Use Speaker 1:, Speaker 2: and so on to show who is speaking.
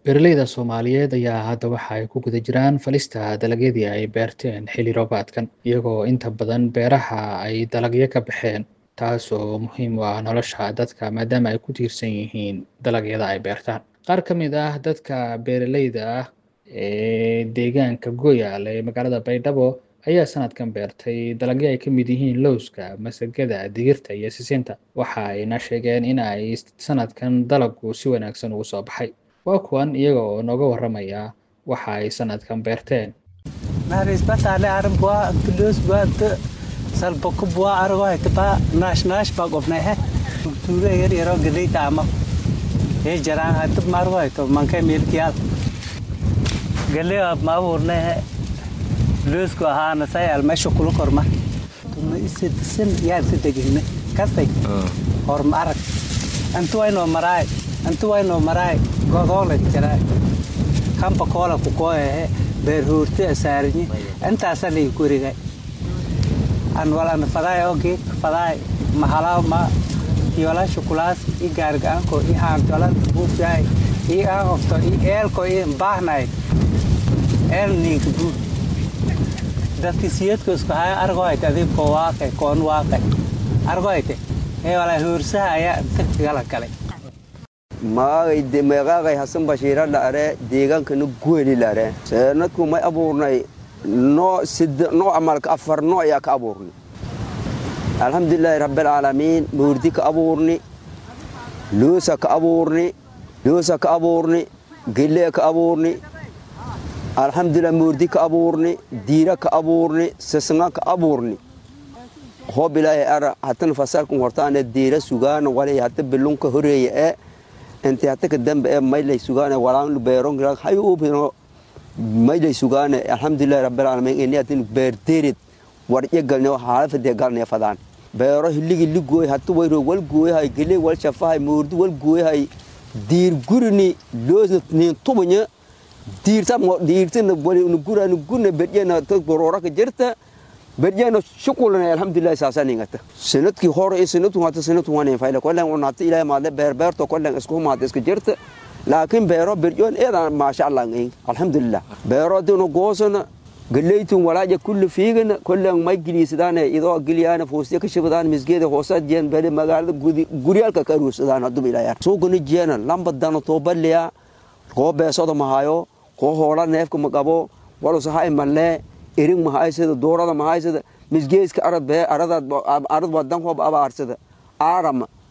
Speaker 1: Beeralayda Soomaaliyeed ayaa hadda waxa ay ku guda jiraan falista dalagyadii ay beerteen xilli roobaadkan, iyagoo inta badan beeraha ay dalagyo ka baxeen, taasoo muhiim u ah nolosha dadka maadaama ay ku tiirsan yihiin dalagyada ay beertaan. Qaar ka mid ah dadka beeralayda ah ee deegaanka Goyal ee magaalada Baydhabo ayaa sanadkan beertay dalagyo ay ka mid yihiin lawska, masagada, digirta iyo sisinta. Waxa ayna sheegeen in ay sanadkan dalaggu si wanaagsan ugu soo baxay. Waa kuwan iyaga oo nooga warramaya waxa ay sanadkan beerteen.
Speaker 2: narisbatale arbua tulos bat salboko bua argo etpa nash nash pa gopna hai ture yer yero gidei tama e jarang hat margo eto manke mil kial gele ab ma urne hai los ko ha na sai al mesho kulu korma tuma isse tsin yar se degne kastai or marak antu ay no marai antu ay no marai godole jaray kampa kola ku ko he beer huurte saarni intaasa lay kurigay an walan faday oge faday mahala ma yola shukulaas i gaargaanko i haantolan buufyahay i aafto i eelko i baahnay eel nink bu dadki siyadko isku haya argoyte adibko waaqe koon waaqe argoyte ee wala huursaha ayaa inta gala galay
Speaker 3: maagay meeqaaqay hasan bashiira dhare deegaankana guweli lare seenadku may abuurnay noo sida noo amalka afar noo ayaa ka abuurnay alxamdulilaahi rabbilcaalamiin muurdi ka abuurni loosa ka abuurni loosa ka abuurni gelee ka abuurni alxamdulilah muurdi ka abuurni diira ka abuurni sisnga ka abuurni hoob ilaahay ara hatan fasarkan hortaane diira sugaana walay hata bilunka horeeye ee inti hataka dambe ee maylay sugaane walaan beeron hayuubino maylay sugaane alxamdulillahi rabbilcaalamiin ini hatin beerdeerid warje galne haalafade galne fadaan beero hiligi ligooy hatu wayro wal gooyahay gele wal shafahay muurdi wal gooyahay diir gurini loosna nin tubanya diirta diirtina wali gurani gurne bedjena gororaka jirta bedjena shukulana alxamdulillahi saasaningata sanadkii hore iyo sanadku hata sanadku wanin fayla kollen unata ilaahay maadle beerbeerto kollen isku maada iska jirta laakiin beero bedjoon eedan maasha allah ngayn alxamdulillah beero dinu goosana galeytun walaaja kulli fiigana kollen may giliisadaane idoo giliyaana fuustiya ka shibadaan misgeeda hoosa jeen bele magaalada guryaalka ka aruursadaan haduba ilaahay suugani jeena lamba dano toobaliya koo beesada mahayo koo hoola neefka maqabo walusahay mallee erin mahaysada doorada mahaysada misgeeska arad bee arad wadan hoob abaarsada aarama